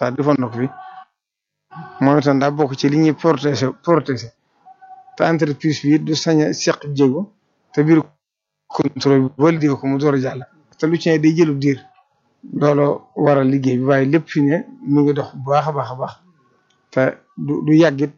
saa defoon na ko fi moom itam daa bokk ci li ñuy protéger protéger te entreprise bi du sañ a seq jéego te biir contrôle bi validé ko mu door a jàll te lu ci ne day jëlub diir looloo waral liggéey bi waaye lépp fi ne mi ngi dox bu baax a baax a baax te du du yàggit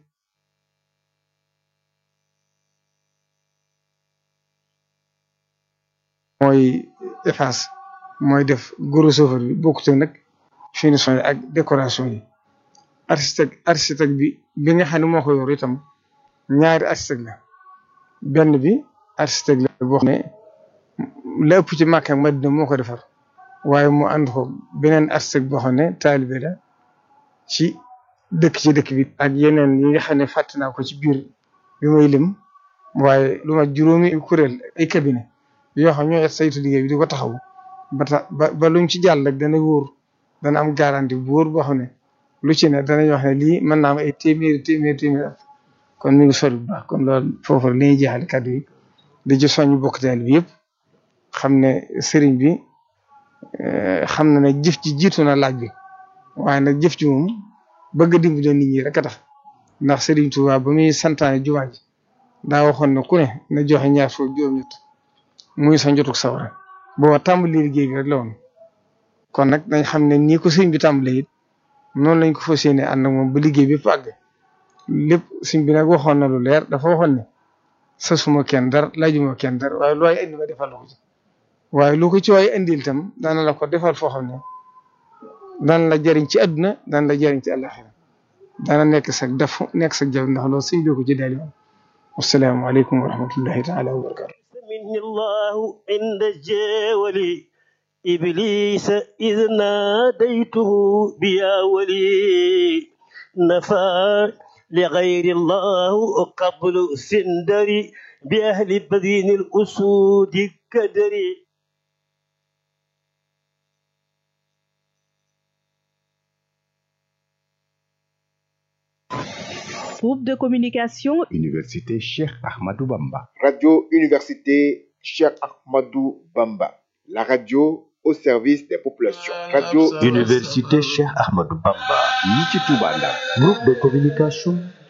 mooy efface mooy def gros œuvre bi bokkute nag finition yi ak décoration yi architecte architecte bi bi nga xam ne moo ko yor itam ñaari architecte la benn bi architecte la boo xam ne la ëpp ci Makka ak Madina moo ko defar waaye mu ànd ko beneen architecte boo xam ne taalibe la ci dëkk ci dëkk bi ak yeneen yi nga xam ne fàtte naa ko ci biir bi may lim waaye lu ma juróomi kuréel ay cabinet yoo xam ñoo saytu liggéey bi di ko taxaw ba tax ba ba luñ ci jàll rek dana wóor dana am garantie bu wóor boo xam ne lu ci ne danañ wax ne lii mën naa am ay téeméeri téeméeri téeméeri at kon mi ngi sori bu baax kon loolu foofu la ñuy jeexal kàddu yi di ci soññ bokk teel bi yëpp xam ne sëriñ bi xam na ne jëf ji jiitu na laaj bi waaye nag jëf ji moom bëgg a dimbale nit ñi rek a tax ndax sëriñ Tuubaa ba muy santaane jumaa ji daa waxoon ne ku ne na joxe ñaar foofu juróom-ñett muy sa njotuk sawara booba tàmbali liggéey bi rek la woon kon nag dañ xam ne nii ko sëriñ bi tàmbalee it noonu lañ ko fas yéene ànd ak moom ba liggéey bi àgg lépp sëriñ bi nag waxoon na lu leer dafa waxoon ne sasuma kenn dara laajuma kenn dara waaye lu waay indi ma defal la ko ci waaye lu ko ci waay indil itam dana la ko defal foo xam ne dana la jariñ ci àdduna dana la jariñ ci àllaxira dana nekk sag def nekk sag jaww ndax loolu sëñ bi ko ci daali woon wassalaamu aleykum wa rahmatullahi taala wa barakatu مني الله عند الجول إبليس إذ ناديته بيا ولي نفى لغير الله قبل سندري بأهل بدين الأسود كدري Groupe de communication Université Cheikh Ahmadou Bamba. Radio Université Cheikh Ahmadou Bamba. La radio au service des populations. Radio Université Cheikh Ahmadou Bamba. yi ci Touba Ndar. Groupe de communication